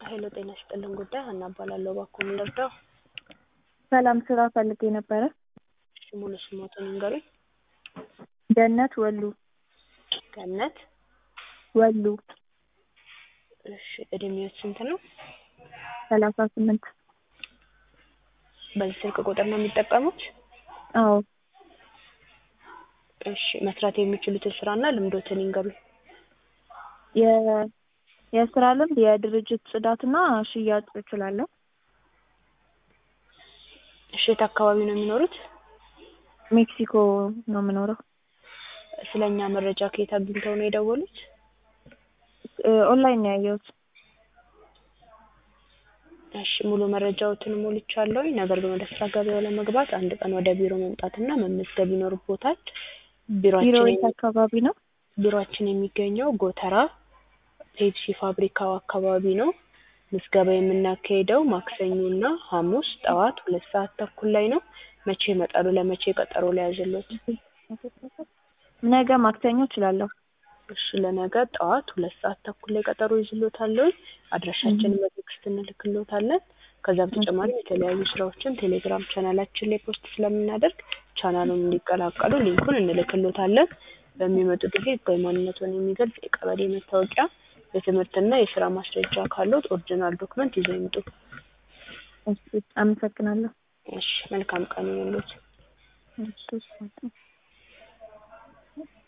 ሄሎ ጤና ይስጥልን ጉዳይ ሀና እባላለሁ። እባክዎ ምን ልርዳው? ሰላም ስራ ፈልጌ ነበረ። እሺ ሙሉ ስሞትን ይንገሩኝ? ገነት ወሉ ገነት ወሉ እሺ እድሜዎት ስንት ነው? ሰላሳ ስምንት በዚህ ስልክ ቁጥር ነው የሚጠቀሙት? አዎ እሺ መስራት የሚችሉትን ስራና ልምዶትን ይንገሩኝ? የ የስራ ልምድ የድርጅት ጽዳትና ሽያጭ እችላለሁ። እሺ የት አካባቢ ነው የሚኖሩት? ሜክሲኮ ነው የምኖረው። ስለ እኛ መረጃ ከየት አግኝተው ነው የደወሉት? ኦንላይን ነው ያየሁት። እሺ ሙሉ መረጃዎትን ሞልቻለሁኝ። ነገር ግን ወደ ስራ ገበያው ለመግባት አንድ ቀን ወደ ቢሮ መምጣትና መመዝገብ ይኖርቦታል። ቢሮ ቢሮአችን የት አካባቢ ነው? ቢሮአችን የሚገኘው ጎተራ ፔፕሲ ፋብሪካው አካባቢ ነው። ምዝገባ የምናካሄደው ማክሰኞና ሐሙስ ጠዋት ሁለት ሰዓት ተኩል ላይ ነው። መቼ ይመጣሉ? ለመቼ ቀጠሮ ልያዝልዎት? ነገ ማክሰኞ እችላለሁ። እሺ ለነገ ጠዋት ሁለት ሰዓት ተኩል ላይ ቀጠሮ ይዝልዎታለሁኝ። አድራሻችንን በቴክስት እንልክልዎታለን። ከዛ በተጨማሪ የተለያዩ ስራዎችን ቴሌግራም ቻናላችን ላይ ፖስት ስለምናደርግ ቻናሉን እንዲቀላቀሉ ሊንኩን እንልክልዎታለን። በሚመጡ ጊዜ ህጋዊ ማንነትዎን የሚገልጽ የቀበሌ መታወቂያ፣ የትምህርትና የስራ ማስረጃ ካለዎት ኦሪጂናል ዶክመንት ይዘው ይምጡ። እሺ አመሰግናለሁ። እሺ መልካም ቀን ይሁንልዎት። እሺ